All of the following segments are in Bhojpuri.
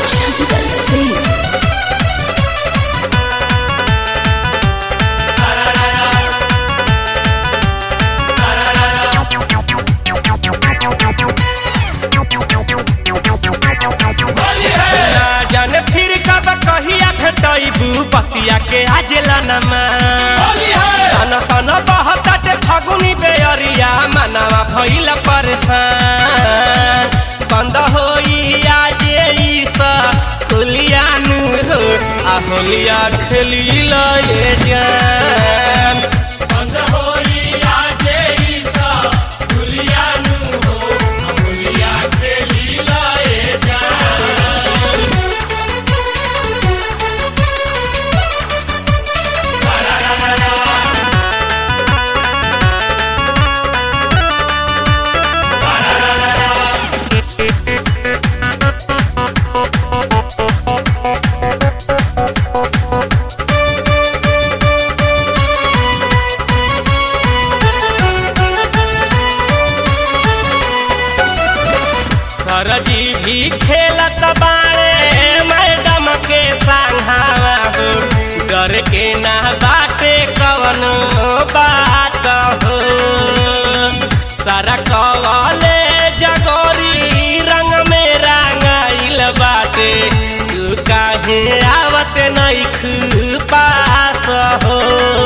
शंकर सिंह ना जाने फिर कब कहिया भेटैबू बतिया के आजेला नमा सन सन बहताटे फगुनी बेअरिया मनवा भइल परेशान बंद होई आजे ई सा खुलिया नु हो आ होलिया खेली लए जान बंद होई आजे ई सा खुलिया नु हो आ होलिया खेली लए जान सरजी भी खेलत बाड़े मैडम के संघावा हो डर के ना बाटे कवन बात हो सारा कवले जगोरी रंग में रंगाइल बाटे तू काहे आवत नइख पास हो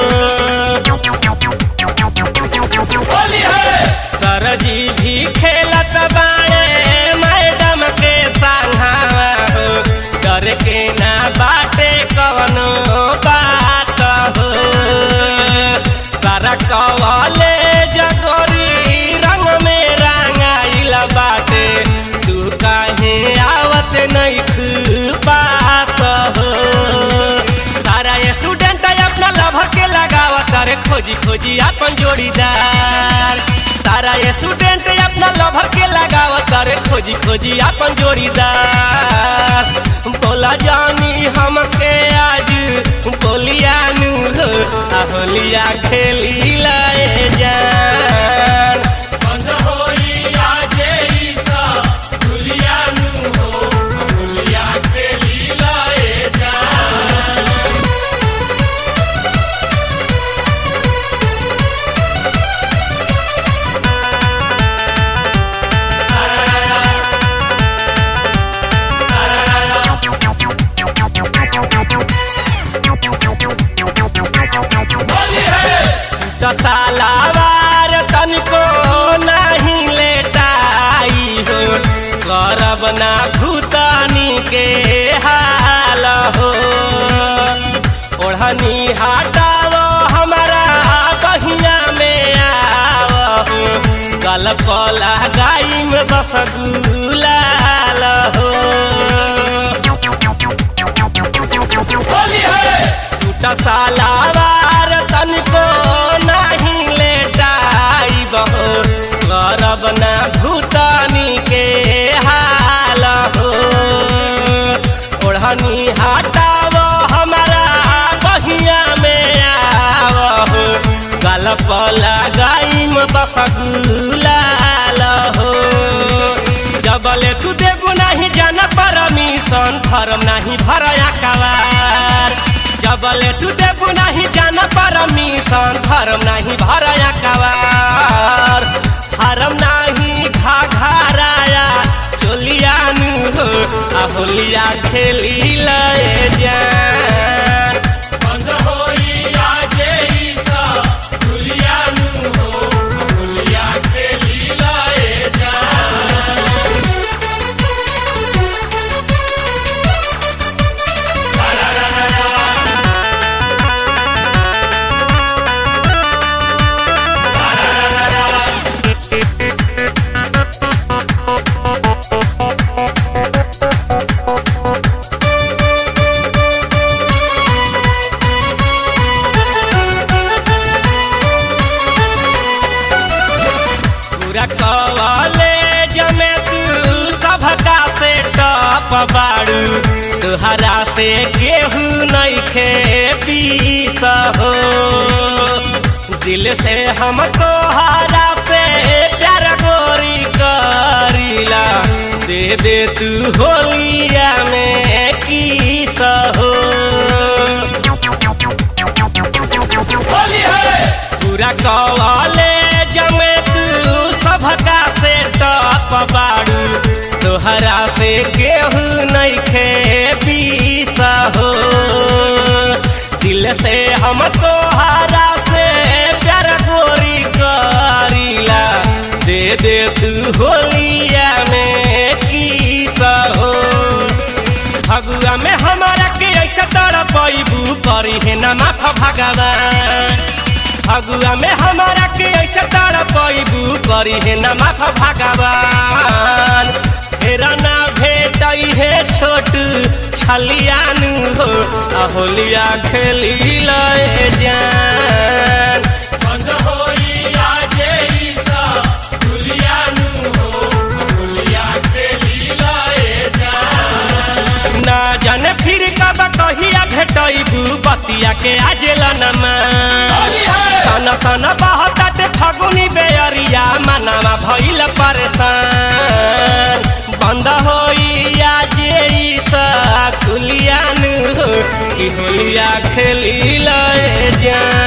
सरजी भी खेलत बाड़े मैडम के संघावा हो डर के ना बाटे कवनो बात हो सारा कवले जगोरी रंग में रंगाइल बाटे तू काहे आवत नइख पास हो सारा स्टूडेंट अपना लभ के लगावत रे खोजी खोजी अपन जोड़ीदार सारा स्टूडेंट अपना लभ के लगावत रे खोजी खोजी अपन जोड़ीदार बोला जानी हमके आज बोलिया नु हो आ होलिया खेली लाए जान बंद होई आजे ई सा होलिया नु हो होलिया खेली लाए जान दसालावार तनिको नहीं लेटाई हो करब ना भूतानी के हाल हो ओढ़नी हटाव हमारा बहिया में आव हो गलप लगाई में बस गुलाल हो टूटा सालावार तनिको नहीं लेटाई बहो करब ना भूतानी के हाल हो ओढ़नी हटाव हमारा बहिया में आव हो गलप लगाई बस गुलाल हो जबले तू देबू नहीं जाना परमिशन फरम नहीं भरया कवार जबले तू देबू नहीं जाना परमिशन फरम नहीं भरया कवार फरम नहीं घा घराया चोलिया नु हो आ होलिया खेली लए जान बंद होई आजे ई सा होलिया नु हो होलिया खेली लए जान पूरा कवाले जमे तू सबका से टप बाड़ू तुहरा से केहू नहीं खे पीस हो दिल से हम तोहरा पे प्यार गोरी करीला दे दे तू होलिया में पूरा कवाले जमे तू सबका से टप बाड़ू तोहरा से केहू नइखे पीस हो दिल से हम तोहरा से प्यार गोरी करीला दे दे तू होलिया में किस हो फगुआ में हमारा के ऐसा तरह पैबू करी है न माफ भगवान फगुआ में हमारा के ऐसा तरह पैबू करी है न माफ भगवान फेरा ना भेट है छोट छलियानु हो आ होलिया खेली लए जान बंद होई आजे ई सब दुलियानु हो होलिया खेली लए जान ना जाने फिर कब कहिया भेटैबू बतिया के आजेला नमा सन सन बहताटे फगुनी बेअरिया मनवा भइल परेशान बंद होई आजे ई कुलियान हो कि होलिया खेली लए जान